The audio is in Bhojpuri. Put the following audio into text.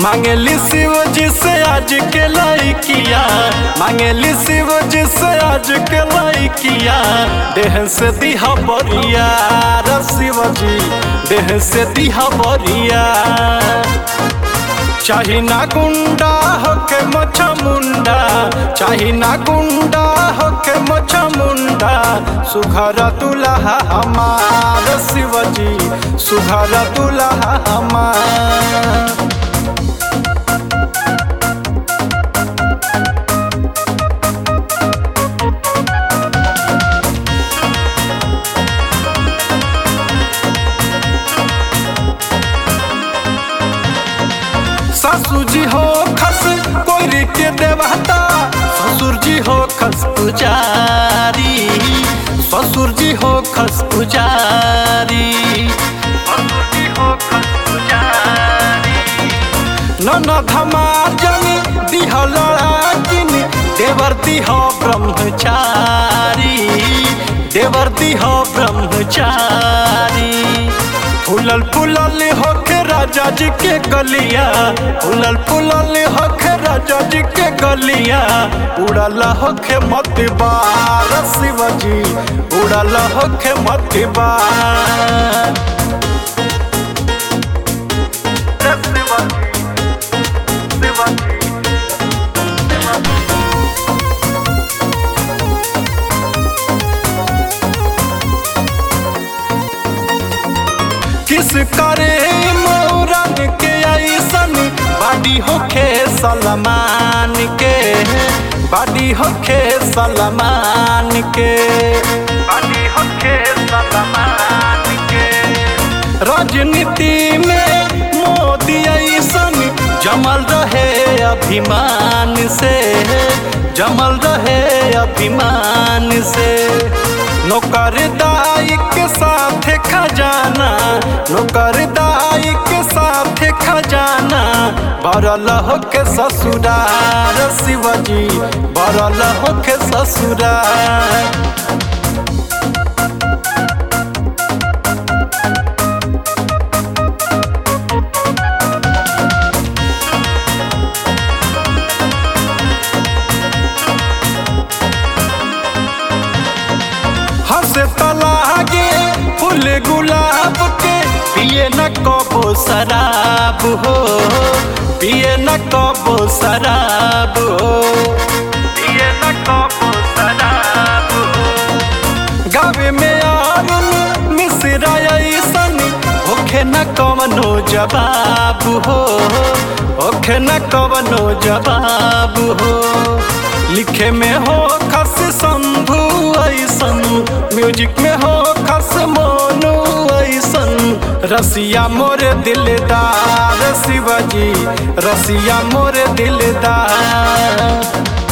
मांगेली शिव जी से आज के लड़किया मांगेली शिव जी से आज के लड़किया देह से दिहा बरिया रे शिव जी देह से दिहा बरिया चाही ना गुंडा होके मछा मुंडा चाही ना गुंडा होके मछा मुंडा सुघर दुल्हा हमार शिवजी सुघर दुल्हा हमार सासू जी हो खस कोरी के देवता ससुर जी हो खस पुजारी ससुर जी हो खस पुजारी ससुर जी हो खस पुजारी ननद हमार जनी दिह लड़ाकिन देवर दिह ब्रह्मचारी देवर दिह ब्रह्मचारी फूलल फूलल होके राजा जी के गलिया फूलल फूलल होके राजा जी के गलिया उड़ल होके मत बार शिवजी उड़ल होके मत बार किस करे मोरन के ऐसन बाडी होखे सलमान के बाडी होखे सलमान के बाडी होखे सलमान के राजनीति में मोदी ऐसन जमल रहे अभिमान से जमल रहे अभिमान से नौकरदाई के साथ खजाना नौकरदाई के साथ खजाना बरल हो के ससुरार शिवजी बरल हो के ससुरार हंसे तलागे फूल गुलाब के पिए न कबो शराब हो पिए न कबो शराब हो पिए न कबो शराब हो गावे में आरुन मिश्रा ऐसन होखे न कवनो जवाब हो होखे न कवनो जवाब हो लिखे में हो खस शंभु ऐसन म्यूजिक में हो खस मोनू ऐसन रसिया मोरे दिलदार शिवजी रसिया मोरे दिलदार